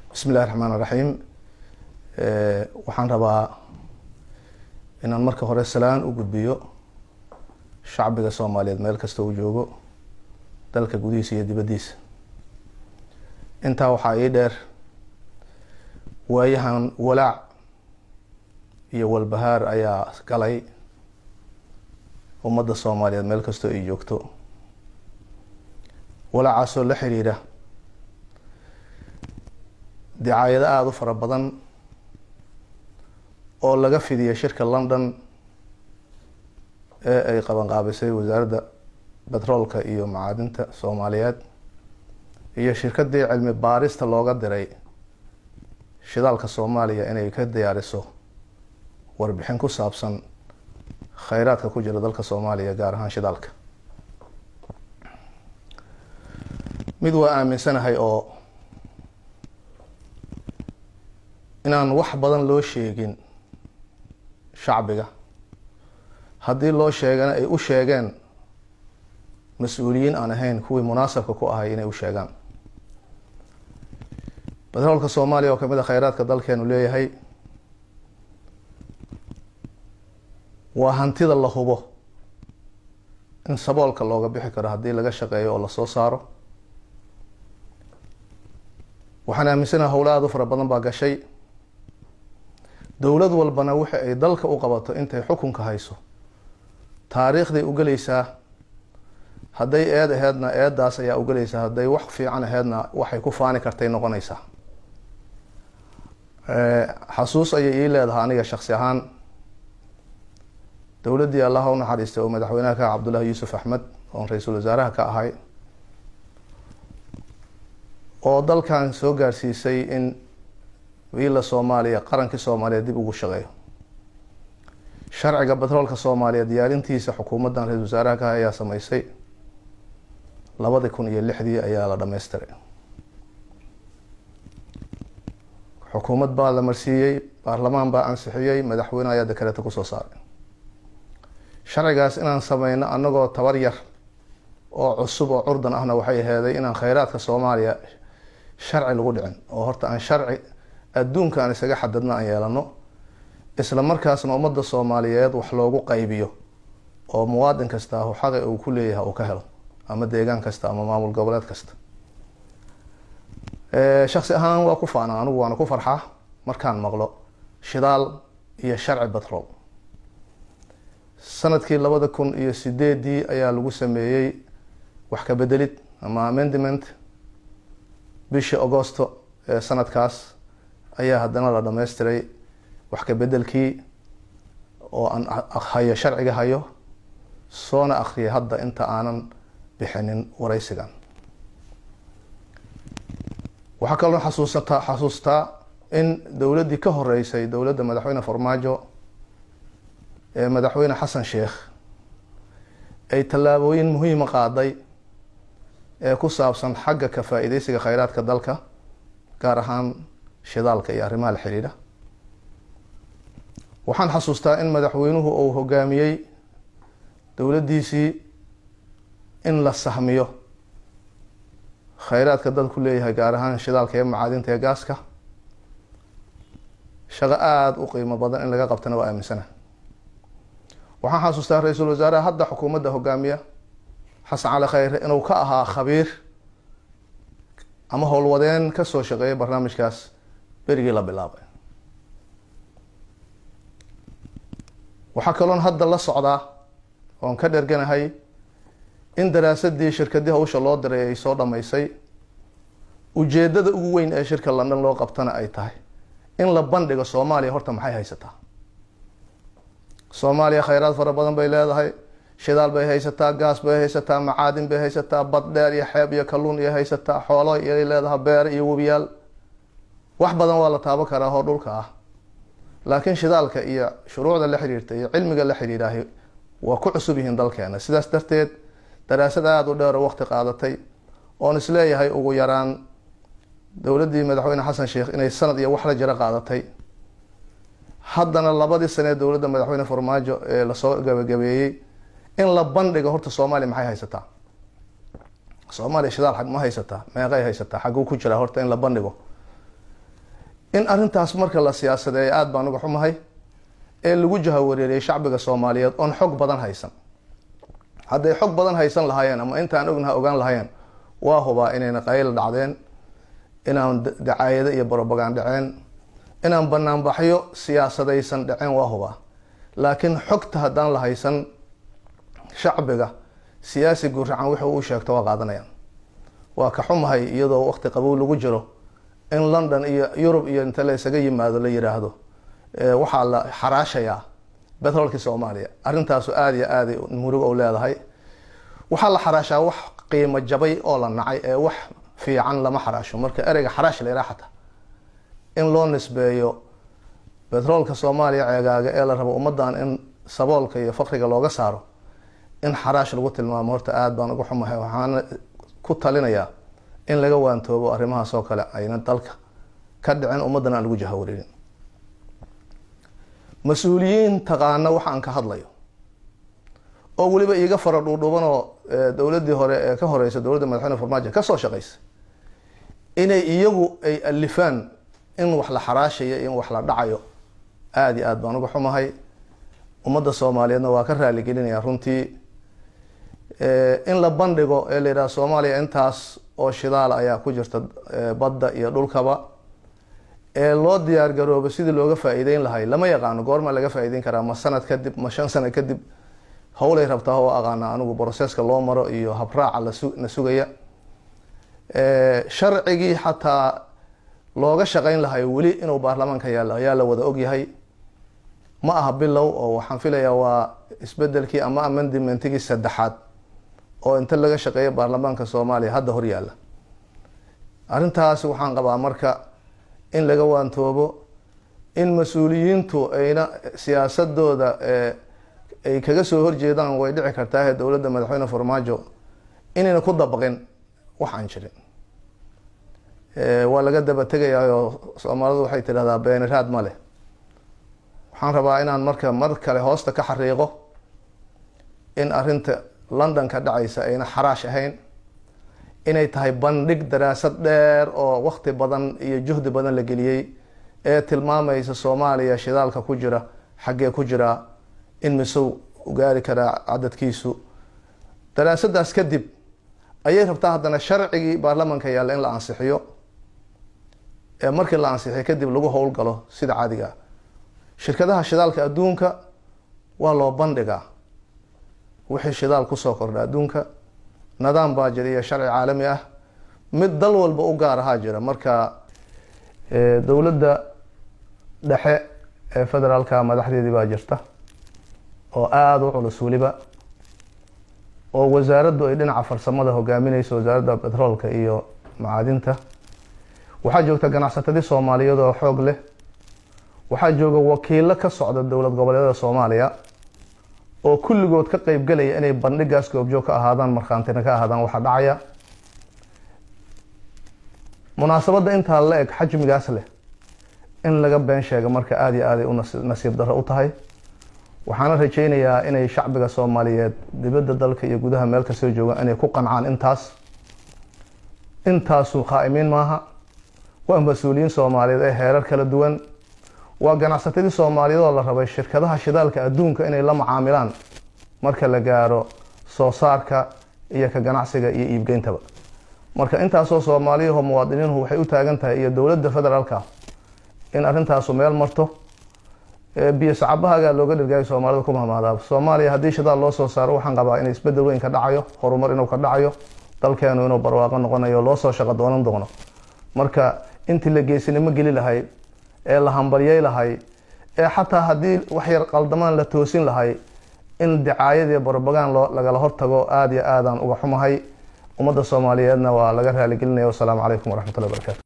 bismi illahi raxmaan raxiim waxaan rabaa inaan marka hore salaan u gudbiyo shacbiga soomaaliyeed meel kasta uu joogo dalka gudihiisa iyo dibaddiisa intaa waxaa ii dheer waayahan walaac iyo walbahaar ayaa galay ummadda soomaaliyeed meel kastoo ay joogto walaacaasoo la xiriira dicaayado aada u fara badan oo laga fidiya shirka london ee ay qabanqaabisay wasaaradda betroolka iyo macaadinta soomaaliyeed iyo shirkadii cilmi baarista looga diray shidaalka soomaaliya inay ka diyaariso warbixin ku saabsan kheyraadka ku jira dalka soomaaliya gaar ahaan shidaalka mid waa aaminsanahay oo inaan wax badan loo sheegin shacbiga haddii loo sheegana ay u sheegeen mas-uuliyiin aan ahayn kuwii munaasabka ku ahay inay u sheegaan betroolka soomaaliya oo kamid a kheyraadka dalkeenu leeyahay waa hantida la hubo in saboolka looga bixi karo haddii laga shaqeeyo oo lasoo saaro waxaan aaminsanaha howla aada u fara badan baa gashay dowlad walbana wixi ay dalka u qabato intay xukunka hayso taariikhday ugeleysaa hadday eed aheedna eedaas ayaa ugeleysaa hadday wax fiican aheedna waxay ku faani kartay noqonaysaa xasuus ayay ii leedahay aniga shaksi ahaan dowladdii allaha u naxariistay oo madaxweynaha ka cabdullahi yuusuf axmed oon ra-iisul wasaaraha ka ahay oo dalkan soo gaarsiisay in wiila soomaaliya qarankii soomaaliya dib ugu shaqeeyo sharciga betroolka soomaaliya diyaarintiisa xukuumaddan ra-isul wasaaraha ka ayaa sameysay labadi kun iyo lixdii ayaa la dhameystiray xukuumad baa la marsiiyey baarlamaan baa ansixiyey madaxweyne ayaa dekareeta kusoo saaray sharcigaas inaan sameyno anagoo tabar yar oo cusub oo curdan ahna waxay aheeday inaan kheyraadka soomaaliya sharci lagu dhicin oo horta aan sharci adduunka aan isaga xadadno aan yeelano isla markaasna ummadda soomaaliyeed wax loogu qaybiyo oo muwaadin kasta ahu xaqi uu ku leeyahay uu ka helo ama deegaan kasta ama maamul goboleed kasta shaksi ahaan waa ku faana anigu waana ku farxaa markaan maqlo shidaal iyo sharci betrol sanadkii labada kun iyo sideedii ayaa lagu sameeyey wax ka bedelid ama amendiment bishii augosto ee sanadkaas ayaa haddana la dhameystiray wax ka bedelkii oo aan hayo sharciga hayo soona akriyay hadda inta aanan bixinin wareysigan waxaa kaloo xasuusata xasuustaa in dowladdii ka horeysay dowladda madaxweyne farmaajo ee madaxweyne xasan sheekh ay tallaabooyin muhiima qaaday ee ku saabsan xagga ka faa-iideysiga kheyraadka dalka gaar ahaan shidaalka iyo arrimaha la xiriira waxaan xasuustaa in madaxweynuhu uu hogaamiyey dowladdiisii in la sahmiyo kheyraadka dalku leeyahay gaar ahaan shidaalka iyo macaadinta ee gaaska shaqo aada u qiimo badan in laga qabtana waa aaminsana waxaan xasuustaa ra-iisul wasaaraha hadda xukuumadda hogaamiya xasan cali kheyre inuu ka ahaa khabiir ama howlwadeen kasoo shaqeeyay barnaamijkaas berigii la bilaabay waxaa kaloon hadda la socdaa oon ka dherganahay in daraasadii shirkadii hawsha loo diray ay soo dhameysay ujeedada ugu weyn ee shirka london loo qabtana ay tahay in la bandhigo soomaaliya horta maxay haysataa soomaaliya kheyraad fara badan bay leedahay shidaal bay haysataa gaas bay haysataa macaadin bay haysataa bad dheer iyo xeeb iyo kalluun iyo haysataa xoolo iyay leedahay beere iyo webiyaal wax badan waa la taabo karaa oo dhulka ah laakiin shidaalka iyo shuruucda la xiriirta iyo cilmiga la xiriiraahi waa ku cusub yihiin dalkeena sidaas darteed daraasad aada u dheer oo waqti qaadatay oon isleeyahay ugu yaraan dowladdii madaxweyne xasan sheekh inay sanad iyo wax la jiro qaadatay haddana labadii sanee dowladda madaxweyne farmaajo ee lasoo gabagabeeyey in la bandhigo horta soomaaliya maxay haysataa soomaaliya shidaal ma haysataa meeqay haysataa xagguu ku jiraa horta in la bandhigo in arrintaas marka la siyaasadeeyo aada baan uga xumahay ee lagu jahawareeriyay shacbiga soomaaliyeed oon xog badan haysan hadday xog badan haysan lahaayeen ama intaan ognaha ogaan lahayen waa hubaa inayna qayl dhacdeen inaan dacaayado iyo brobagan dhaceen inaan banaanbaxyo siyaasadaysan dhaceen waa hubaa laakiin xogta haddaan la haysan shacbiga siyaasi guracan wuxuu u sheegto waa qaadanayaan waa ka xumahay iyadoo waqti qabow lagu jiro in london iyo yurub iyo inta la isaga yimaado la yiraahdo waxaa la xaraashayaa betroolkii soomaaliya arrintaasu aada iyo aaday murugo u leedahay waxaa la xaraashaa wax qiimo jabay oo la nacay ee wax fiican lama xaraasho marka ereyga xaraash la yidhaha xataa in loo nisbeeyo betroolka soomaaliya ceegaaga ee la rabo ummadan in saboolka iyo fakriga looga saaro in xaraash lagu tilmaamo horta aada baan uga xumahay waxaana ku talinayaa in laga waantoobo arrimahaas oo kale ayna dalka ka dhicin ummaddana aan lagu jahawareerin mas-uuliyiin taqaana waxa aan ka hadlayo oo weliba iiga fara dhuudhuban oo dowladdii hore ee ka horeysa dowladda madaxweyne farmaajo kasoo shaqeysa inay iyagu ay alifaan in wax la xaraashayo in wax la dhacayo aada iyo aada baan uga xumahay ummadda soomaaliyeedna waa ka raaligelinaya runtii in la bandhigo ee la yidhaha soomaaliya intaas oo shidaal ayaa ku jirta badda iyo dhulkaba ee loo diyaar garoobo sidii looga faa-iideyn lahay lama yaqaano goorma laga faa-iideyn karaa ma sanad kadib ma shan sano kadib howlay rabtaa oo aqaana anigu broseska loo maro iyo habraaca lasna sugaya sharcigii xataa looga shaqeyn lahay weli inuu baarlamaanka yaalo ayaa la wada ogyahay ma aha bilow oo waxaan filayaa waa isbedelkii ama amendimentigii saddexaad oo inta laga shaqeeya baarlamaanka soomaaliya hadda hor yaalla arrintaas waxaan qabaa marka in laga waantoobo in mas-uuliyiintu ayna siyaasadooda ay kaga soo horjeedaan way dhici kartaahe dowladda madaxweyne farmaajo inayna ku dabaqin wax aan jirin waa laga daba tegayaayoo soomaalidu waxay tidhahdaa beeniraad ma leh waxaan rabaa inaan marka mar kale hoosta ka xariiqo in arrinta london ka dhacaysa ayna xaraash ahayn inay tahay bandhig daraasad dheer oo waqti badan iyo juhdi badan la geliyey ee tilmaamaysa soomaaliya shidaalka ku jira xaggee ku jiraa in misow u gaari karaa cadadkiisu daraasadaas kadib ayay rabtaa haddana sharcigii baarlamanka yaalla in la ansixiyo ee markii la ansixiyo kadib lagu howlgalo sida caadiga shirkadaha shidaalka adduunka waa loo bandhigaa wixii shidaal kusoo kordha adduunka nidaam baa jira iyo sharci caalami ah mid dal walba u gaar ahaa jira marka dowladda dhexe ee federaalka madaxdeedii baa jirta oo aada u culus weliba oo wasaaraddu ay dhinaca farsamada hogaamineyso wasaaradda betroolka iyo macaadinta waxaa joogta ganacsatadii soomaaliyeed oo xoog leh waxaa jooga wakiilo ka socda dowlad goboleedyada soomaaliya oo kulligood ka qeybgelaya inay bandhigaas goobjoog ka ahaadaan markhaantina ka ahaadaan waxaa dhacaya munaasabadda intaa la eg xajmigaas leh in laga been sheega marka aada iyo aaday u nasiib darro u tahay waxaana rajeynayaa inay shacbiga soomaaliyeed dibadda dalka iyo gudaha meel kastoo joogaan inay ku qancaan intaas intaasu khaa-imiin maaha waa mas-uuliyiin soomaaliyeed ee heerar kala duwan waa ganacsatadii soomaaliyeed oo la rabay shirkadaha shidaalka adduunka inay la macaamilaan marka la gaaro soo saarka iyo ka ganacsiga iyo iibgeyntaba marka intaasoo soomaaliyaho muwaadiniinhu waxay u taagan tahay iyo dowladda federaalka in arrintaasu meel marto biyo sacabahagaa looga dhirgaayo soomaalida ku mahmaadaa soomaaliya haddii shidaal loo soo saaro waxaan qabaa in isbedel weyn ka dhacayo horumar inuu ka dhacayo dalkeenu inuu barwaaqo noqonayo loo soo shaqo doonan doono marka intii la geesinimo geli lahay ee la hambalyay lahay ee xataa haddii wax yar qaldamaan la toosin lahay in dicaayadii barbagaan loo lagala hortago aada iyo aadaan uga xumahay ummadda soomaaliyeedna waa laga raaligelinaya wasalaamu calaykum waraxmatullahi barakaatu